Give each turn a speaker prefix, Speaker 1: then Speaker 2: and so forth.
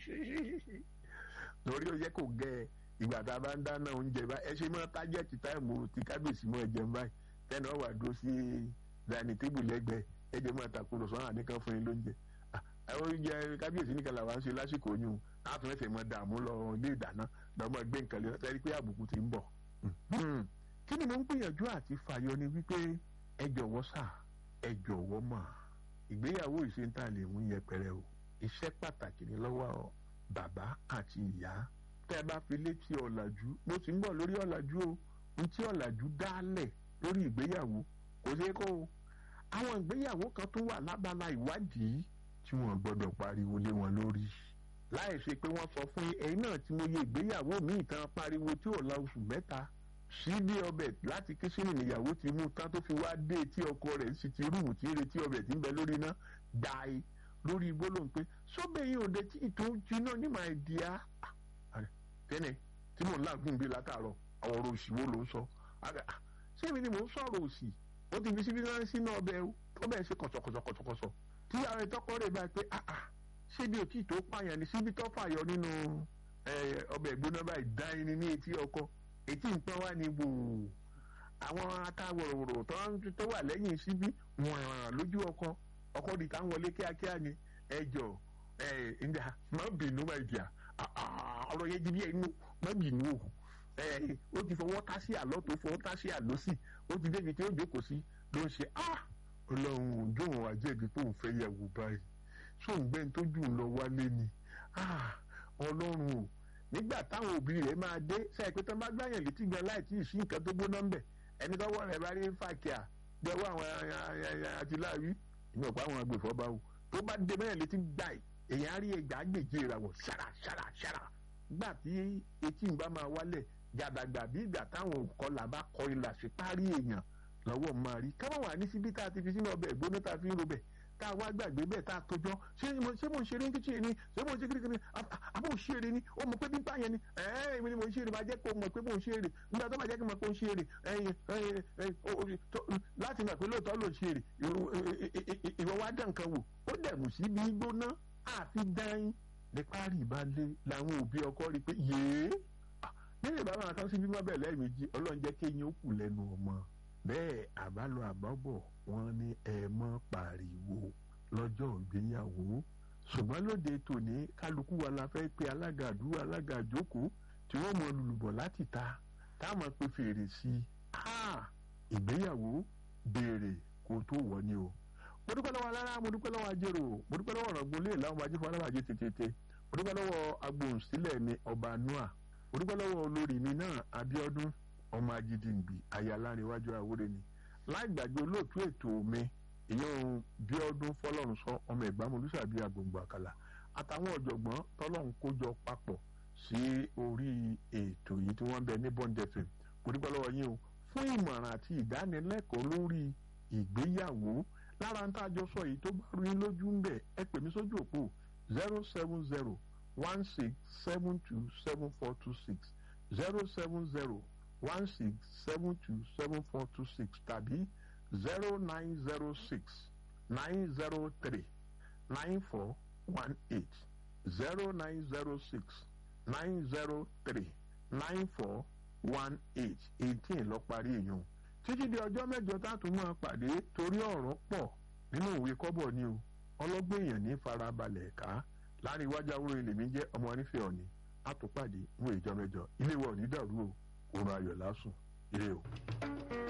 Speaker 1: torí ó yẹ kó gẹ ìgbà tá a bá ń dáná oúnjẹ bá ẹ ṣe mọ tájẹ́tì táìmù tí kábíyèsí mọ ẹ̀jẹ̀ báyìí tẹ́nà wà dúró sí dání tébù lẹ́gbẹ̀ẹ́ ẹ̀jẹ̀ mọ àtàkùrọ̀ sọ́nà àníkan fún yín lóúnjẹ àwọn oúnjẹ kábíyèsí nìkan làwọn ń ṣe lásìkò yún láti fẹsẹ̀ mọ dààmú lọ ilé ìdáná lọ́mọ gbé nǹkan lé ọtí pé àbùkù ti ń bọ̀. kí ni mo ń gbìyànjú àti fàyọ ni wípé ẹ jọ̀wọ́ sà ẹ jọ̀wọ́ mà ìgbéyàwó ìṣèǹtà lè mú yẹpẹrẹ o iṣẹ́ pàtàkì ní lọ́wọ́ bàbá àti ìyá tẹ́ ẹ bá fi létí ọ̀làjú mo ti ń bọ̀ lórí ọ̀làjú o ní tí ọ̀làjú dálẹ̀ lórí ìgbéyàwó kò ṣeé kó o àwọn ìgbéyàwó kan tó wà lábala ìwádìí tí wọ́n gbọ́dọ̀ pariwo lé wọn lórí láì ṣe pé wọ́n sọ fún ẹ̀yin náà tí mo yẹ ìgbéyàwó mi ìtàn pariwo tí ò la oṣù mẹ́ta síbi ọbẹ̀ láti kíṣìnì níyàwó ti mú tán tó fi wá dé tí ọkọ rẹ̀ sì ti rúùmù tí retí ọbẹ̀ tí ń bẹ lórí iná dáì lórí gbólóhùn pé sọ́bẹ̀ yìí ò dé tí ìtò jiná ní màá di á. kẹ́nẹ̀ tí mò ń lágùn bí látàárọ̀ ọ̀rọ̀ òsì wo ló ń sọ ṣé èmi ni mò ń sọ̀rọ̀ òsì ó ti fi síbi náà sínú ọbẹ̀ ọbẹ̀ ṣe kọ̀sọ̀kọ̀sọ̀kọ̀sọ̀ tí àwọn ìtọ́kọ rẹ̀ bá pé ṣébi òtí tó pààyàn ní síbi tó fàyọ nínú ọbẹ̀ ìgbóná báyìí dá ẹni ní etí ọkọ etí nǹkan wá ní wò àwọn akáwòròwòrò tó wà lẹ́yìn síbí wọ̀n lójú ọkọ ọkọ di táwọn wọlé kíákíá ni ẹjọ ẹ ǹda má bínú má ìdíyà ọ̀rọ̀ yẹn jíjí ẹnu má bínú o ó ti fọwọ́ tá sí àlọ́ tó fọwọ́ tá sí àlọ́ sí ó ti débi tí ó jókòó sí ló ń ṣe ọlọ́run jóun àjẹbí tó ń fẹ́ yẹ̀wò báyìí sóun gbẹ́ni tó jù lọ wálé ni ọlọ́run o nígbà táwọn òbí rẹ̀ máa dé sẹ́yìn pé tó bá gbàyàn létí gan láì tí ì sí nǹkan tó gbóná ń bẹ̀ ẹni tọ́wọ́ rẹ̀ bá rí fàkíà gbẹ́wọ́ àwọn àtìláàwí ìyẹn ọ̀pọ̀ àwọn agbèfọ́ bá wò tó bá dé bẹ́ẹ̀ létí gbà èèyàn á rí ẹgbàá gbèjì ìràwọ̀ ṣàrà ṣàrà ṣàrà gbà tí etí ń bá máa wálẹ̀ gàdàgbà bí ìgbà táwọn òkọlà bá kọ ilà sí párí èèyàn lọ́wọ́ máa rí káwọn wà ní síbi tá a ti fi sínú ọbẹ̀ ìgbóná tá a fi ń robẹ̀ tá a wá gbàgbé bẹ́ẹ̀ tá a tójọ́ ṣé mo ń ṣeré ní kíchìn ni ṣé mo ń ṣe kíríkírí àbò ń ṣeré ni ó mọ̀ pé bí báyẹn ni ẹ̀ẹ́n èmi ni mo ń ṣeré máa jẹ́ kó mọ̀ pé mo ń ṣeré nígbà tó máa jẹ́ kó mọ̀ pé ó ń ṣeré láti mọ̀ pé lóòótọ́ ló ń ṣeré ìwọ wá dán nǹkan wò ó dẹ̀mù sí bí gbóná àfi dáín ní párí ìbálẹ̀ làwọn òbí ọkọ rí pé yéé nínú ìbámu àkàn sí bímọ bẹ́ẹ̀ lẹ́ẹ̀mejì ọlọ́run jẹ́ kéyìn ó kù lẹ́nu ọmọ bẹ́ẹ̀ àbálọ àbábọ̀ wọn ní ẹ mọ́ pariwo lọ́jọ́ ìgbéyàwó ṣùgbọ́n lóde tòní kálukú wa la fẹ́ pe alága àdúrà alága àjókòó tí wọ́n mọ lùlùbọ̀ láti ta táwọn pe fèrè sí i ìgbéyàwó béèrè kó tó wọ̀ ni o mo dúpẹ́ lọ́wọ́ alára mo dúpẹ́ lọ́wọ́ ajérò mo dúpẹ́ lọ́wọ́ ọ̀rọ̀gbọ́n lé làwọn ọmọ ajé fún alábàjẹ tètè mo dúpẹ́ lọ́wọ́ agbóhùnsílẹ̀ mi ọba noah mo dúpẹ́ lọ́wọ́ olórí mi náà Abíọ́dún ọmọ ajídìngbì ayalárinwájú àwòrán ni láì gbàgbé olóòtú ètò mi ìyẹn Bíọ́dún fọlọ́run sọ ọmọ ìgbàmù olùsàbí agbòǹgbò àkàlà àtàwọn ọ̀jọ̀gbọ́n tọ́lọ́run kójọ papọ̀ sí orí ètò yìí tí wọ́n ń bẹ ní Bond FM mo dúpẹ́ lọ́wọ́ yín o fún ìmọ̀ràn àti ìdánilẹ́kọ̀ọ́ lórí ìgbéyàwó lára ń tàjọ sọ yìí tó bá rú yín lójú ń bẹ̀ ẹ pè mí sójú òpó zero seven zero one six seven two seven four two six zero seven zero one six seven two seven four two six tàbí zero nine zero six nine zero three nine four one eight zero nine zero six nine zero three nine four one eight eighteen lọ parí èèyàn títí di ọjọ́ mẹ́jọ tá a tún máa pàdé torí ọ̀rọ̀ pọ̀ nínú òwe kọ́bọ̀ ni o ọlọ́gbọ́n èèyàn ní farabalẹ̀ ká láàrin iwájú àwòrán ilé mi jẹ́ ọmọ onífẹ́ ọ̀nì àtúpàdé ní ìjọ mẹ́jọ ilé wa ò ní dàrú o òun ayọ̀ lásùn ire o.